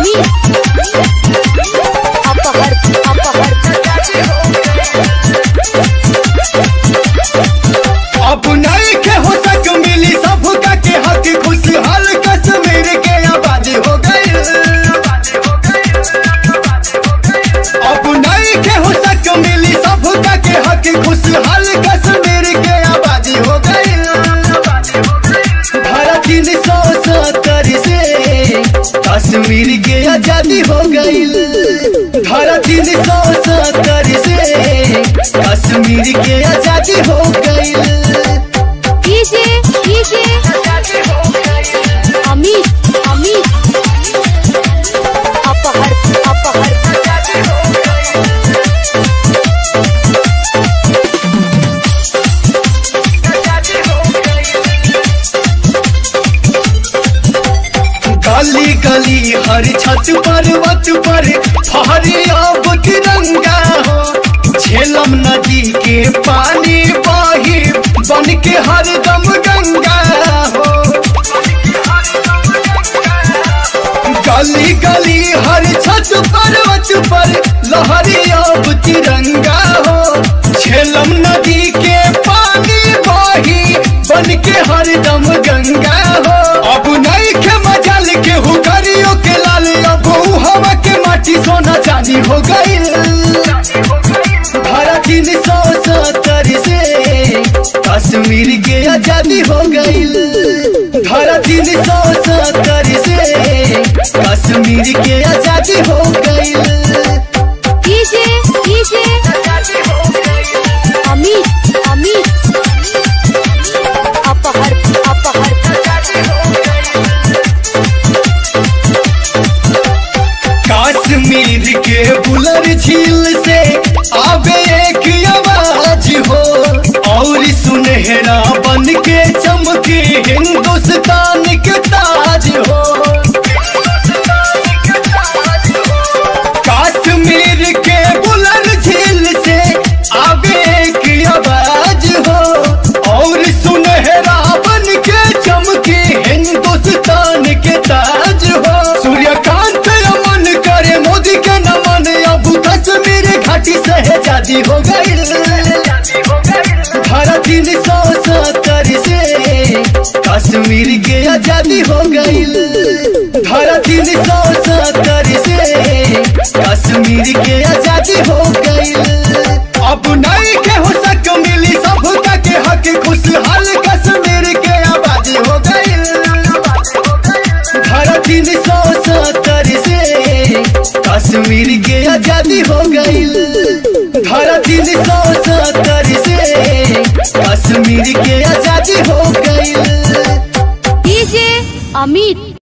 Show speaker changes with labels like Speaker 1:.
Speaker 1: अपहर अपहर
Speaker 2: अब नहीं के हो सक मिली सबका के हक खुशहाल कश्मीर के आबादी हो गई अब नहीं के हो सक मिली सबका के हक खुशहाल कश्मीर के आबादी हो गई भारत तीन सौ सत्तर से कश्मीर के आजादी हो गई भारत तीन सौ सत्तर से कश्मीर के आजादी हो गई
Speaker 1: डीजे डीजे अमित अमित अपहर अपहर
Speaker 2: गली गली हर छत पर्वत पर फहरे अब तिरंगा हो झेलम नदी के पानी बही बन के हरदम गंगा हो गली गली हर छत पर्वत पर लहरे अब तिरंगा हो झेलम नदी के पानी बही बन के हरदम गंगा हो अब नहीं के मजाल के हुकरियों के लाल अब ऊ हवा के माटी सोना चांदी हो गई भारत तीन सौ सत्तर से कश्मीर के आजादी हो गई भारत तीन सौ सत्तर से कश्मीर के आजादी हो गई
Speaker 1: डीजे डीजे अमित अमित अपहर अपहर
Speaker 2: कश्मीर के बुलर झील से आवे एक आवाज हो और सुनहरा बन के चमके हिंदुस्तान के ताज हो कश्मीर के बुलर झील से आवे एक आवाज हो और सुनहरा बन के चमके हिंदुस्तान के ताज हो सूर्यकांत रमन करे मोदी के नमन अब कश्मीर घाटी से आजादी हो गई भारत तीन सौ सत्तर से कश्मीर के आजादी हो गई भारत तीन सौ सत्तर से कश्मीर के आजादी हो गई अब नहीं के हो सक मिली सबका के हक खुशहाल कश्मीर के आबादी हो गई भारत तीन सौ सत्तर से कश्मीर के आजादी हो गई भारत तीन सौ सत्तर से कश्मीर के आजादी हो गई
Speaker 1: डीजे अमित